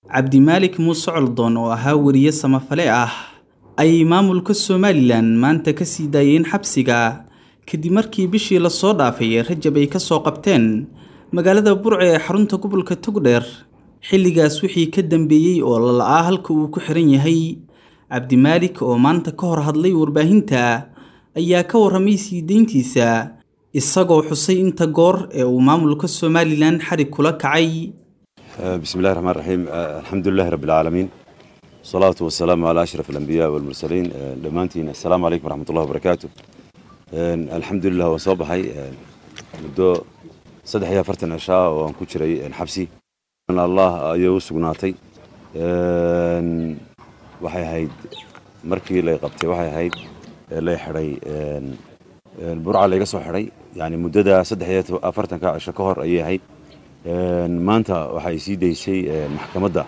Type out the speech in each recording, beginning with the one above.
cabdimaalik muuse coldoon oo ahaa weriye samafale ah ayay maamulka somalilan maanta ka sii daayeen xabsiga kadib markii bishii lasoo dhaafay ee rajab ay ka soo qabteen magaalada burce ee xarunta gobolka togdheer xilligaas wixii ka dambeeyey oo lala-aa halka uu ku xiran yahay cabdimaalik oo maanta ka hor hadlay warbaahinta ayaa ka warramay sii deyntiisa isagoo xusay inta goor ee uu maamulka somalilan xarig kula kacay بسم الله الرحمن الرحيم الحمد لله رب العالمين والصلاة والسلام على أشرف الأنبياء والمرسلين دمانتين السلام عليكم ورحمة الله وبركاته الحمد لله وصباحي مدو صدح يا فرتن عشاء وان كجري حبسي ان الله ايو سغناتي waxay ahayd markii lay qabtay waxay ahayd lay xidhay burca layga soo xidhay yani muddada saddex iyo afartanka cisho ka hor ayay ahayd maanta waxay sii daysay maxkamadda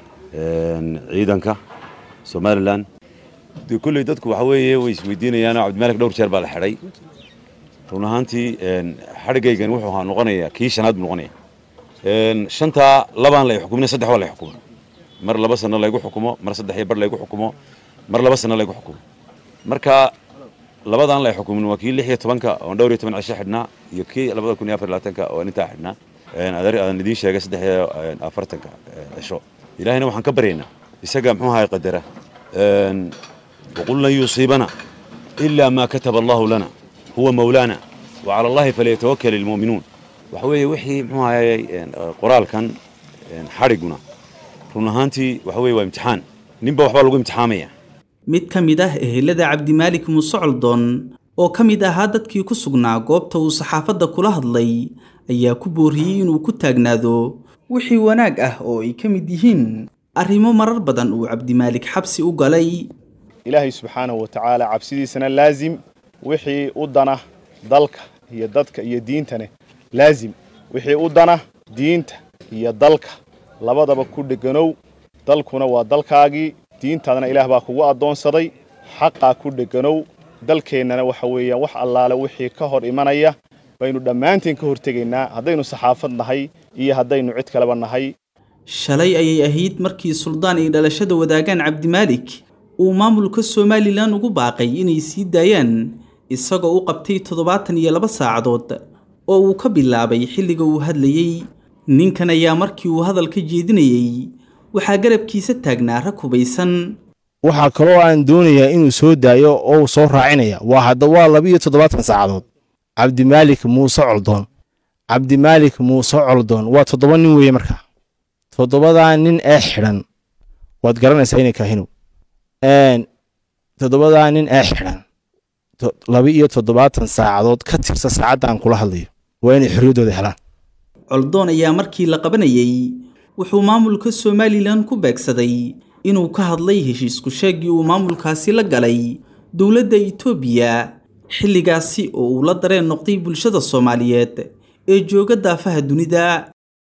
ciidanka somalilan de kolley dadku waxa weeye way isweydiinayaan cabdimalik dhowr jeer baa la xidhay run ahaantii xadhigaygan wuxuu ahaa noqonaya kii shanaad buu noqonaya shantaa labaan lay xukumin saddex waa lay xukumo mar laba sano laygu xukumo mar saddex iyo bar laygu xukumo mar laba sano laygu xukumo marka labadaan lay xukumin waa kii lix iyo tobanka oon dhowr iyo toban cisho xidhnaa iyo kii labada kun iyo afar labaatanka oon intaa xidhnaa aan idiin sheegay saddex iyo afartanka cisho ilaahayna waxaan ka baryaynaa isaga muxuu ahay qadara waqul lan yusiibana ilaa maa kataba allahu lana huwa mawlaana wacala allahi falyatawakal ilmu'minuun waxa weeye wixii muxuu ahayey qoraalkan xadhiguna run ahaantii waxa weye waa imtixaan ninba waxbaa lagu imtixaamaya mid ka mid ah ehelada cabdimaalik muuse coldoon oo ka mid ahaa dadkii ku sugnaa goobta uu saxaafadda kula hadlay ayaa ku booriyey inuu ku taagnaado wixii wanaag ah oo ay ka mid yihiin arrimo marar badan uu cabdimaalik xabsi u galay ilaahay subxaanahu wa tacaala cabsidiisana laazim wixii u dana dalka iyo dadka iyo diintane laazim wixii u dana diinta iyo dalka labadaba ku dheganow dalkuna waa dalkaagii diintaadana ilaah baa kugu addoonsaday xaqaa ku dheganow dalkeennana waxa weeyaan wax allaale wixii ka hor imanaya baynu dhammaanteen ka hortegaynaa haddaynu saxaafad nahay iyo haddaynu cid kaleba nahay shalay ayay ahayd markii suldaan ay dhalashada wadaagaan cabdimaalik uu maamulka somalilan ugu baaqay inay sii daayaan isagoo u qabtay toddobaatan iyo laba saacadood oo uu ka bilaabay xilliga uu hadlayey ninkan ayaa markii uu hadalka jeedinayey waxaa garabkiisa taagnaa rag hubaysan waxaa kaloo aan doonayaa inuu soo daayo oo uu soo raacinaya waa hadda waa laba-iyo toddobaatan saacadood cabdimaalik muuse coldoon cabdimaalik muuse coldoon waa toddoba nin weeye markaa toddobadaa nin ee xidhan waad garanaysaa inay kaahinow toddobadaa nin ee xidhan laba-iyo toddobaatan saacadood ka tirsa saacadda aan kula hadlayo waa inay xorriyaddooda helaan coldoon ayaa markii la qabanayey wuxuu maamulka somalilan ku beegsaday inuu ka hadlay heshiisku sheegii uu maamulkaasi la galay dowladda itoobiya xilligaasi oo uu la dareen noqday bulshada soomaaliyeed ee jooga daafaha dunida